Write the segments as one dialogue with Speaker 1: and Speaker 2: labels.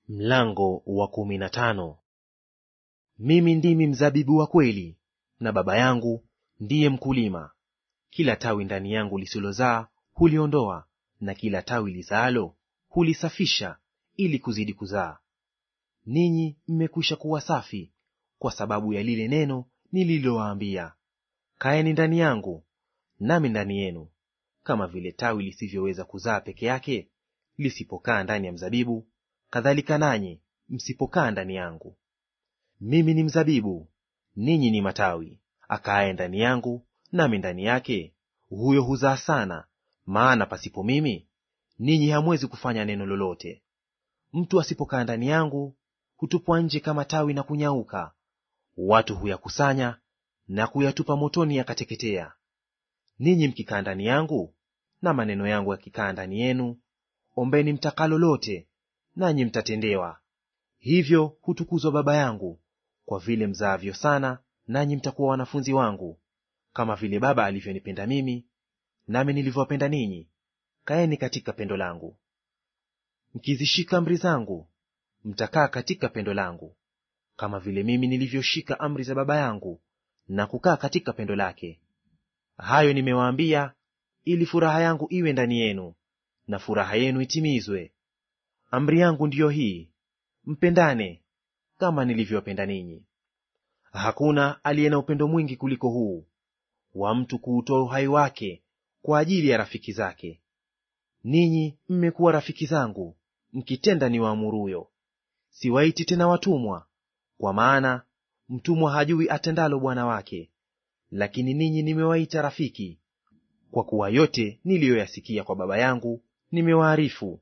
Speaker 1: Mlango wa kumi na tano. Mimi ndimi mzabibu wa kweli, na Baba yangu ndiye mkulima. Kila tawi ndani yangu lisilozaa huliondoa, na kila tawi lizaalo hulisafisha, ili kuzidi kuzaa. Ninyi mmekwisha kuwa safi kwa sababu ya lile neno nililowaambia. Kaeni ndani yangu, nami ndani yenu. Kama vile tawi lisivyoweza kuzaa peke yake lisipokaa ndani ya mzabibu, kadhalika nanyi msipokaa ndani yangu. Mimi ni mzabibu, ninyi ni matawi. Akaaye ndani yangu nami ndani yake, huyo huzaa sana, maana pasipo mimi ninyi hamwezi kufanya neno lolote. Mtu asipokaa ndani yangu hutupwa nje kama tawi na kunyauka. Watu huyakusanya na kuyatupa motoni, yakateketea. Ninyi mkikaa ndani yangu na maneno yangu yakikaa ndani yenu, ombeni mtakalo lote, nanyi mtatendewa. Hivyo hutukuzwa Baba yangu, kwa vile mzaavyo sana, nanyi mtakuwa wanafunzi wangu. Kama vile Baba alivyonipenda mimi, nami nilivyowapenda ninyi, kaeni katika pendo langu. Mkizishika amri zangu, mtakaa katika pendo langu, kama vile mimi nilivyoshika amri za Baba yangu na kukaa katika pendo lake. Hayo nimewaambia ili furaha yangu iwe ndani yenu na furaha yenu itimizwe. Amri yangu ndiyo hii, mpendane kama nilivyowapenda ninyi. Hakuna aliye na upendo mwingi kuliko huu, wa mtu kuutoa uhai wake kwa ajili ya rafiki zake. Ninyi mmekuwa rafiki zangu mkitenda niwaamuruyo. Siwaiti tena watumwa, kwa maana mtumwa hajui atendalo bwana wake, lakini ninyi nimewaita rafiki, kwa kuwa yote niliyoyasikia kwa Baba yangu nimewaarifu.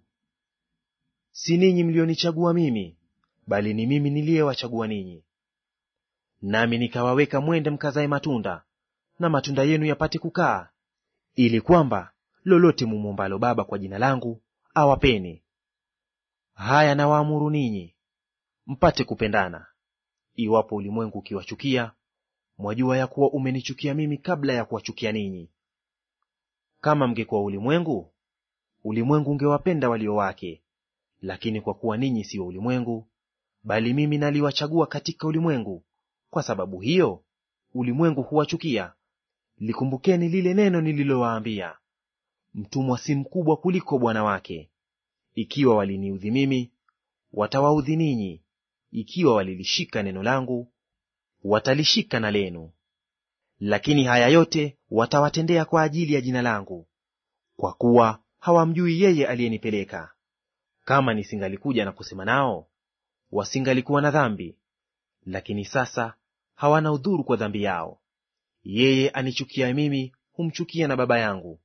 Speaker 1: Si ninyi mlionichagua mimi, bali ni mimi niliyewachagua ninyi, nami nikawaweka mwende mkazae matunda, na matunda yenu yapate kukaa, ili kwamba lolote mumwombalo Baba kwa jina langu awapeni. Haya nawaamuru ninyi, mpate kupendana. Iwapo ulimwengu ukiwachukia, mwajua ya kuwa umenichukia mimi kabla ya kuwachukia ninyi. Kama mngekuwa ulimwengu, ulimwengu ungewapenda walio wake. Lakini kwa kuwa ninyi si wa ulimwengu, bali mimi naliwachagua katika ulimwengu, kwa sababu hiyo ulimwengu huwachukia. Likumbukeni lile neno nililowaambia, mtumwa si mkubwa kuliko bwana wake. Ikiwa waliniudhi mimi, watawaudhi ninyi; ikiwa walilishika neno langu, watalishika na lenu. Lakini haya yote watawatendea kwa ajili ya jina langu, kwa kuwa hawamjui yeye aliyenipeleka. Kama nisingalikuja na kusema nao, wasingalikuwa na dhambi, lakini sasa hawana udhuru kwa dhambi yao. Yeye anichukia mimi humchukia na Baba yangu.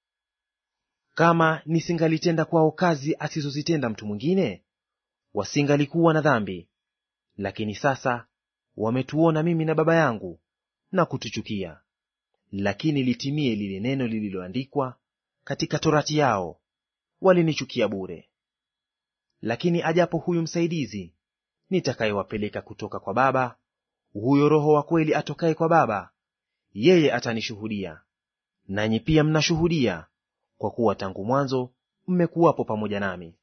Speaker 1: Kama nisingalitenda kwao kazi asizozitenda mtu mwingine, wasingalikuwa na dhambi. Lakini sasa wametuona mimi na Baba yangu na kutuchukia. Lakini litimie lile neno lililoandikwa katika torati yao, walinichukia bure. Lakini ajapo huyu msaidizi nitakayewapeleka kutoka kwa Baba, huyo Roho wa kweli atokaye kwa Baba, yeye atanishuhudia. Nanyi pia mnashuhudia, kwa kuwa tangu mwanzo mmekuwapo pamoja nami.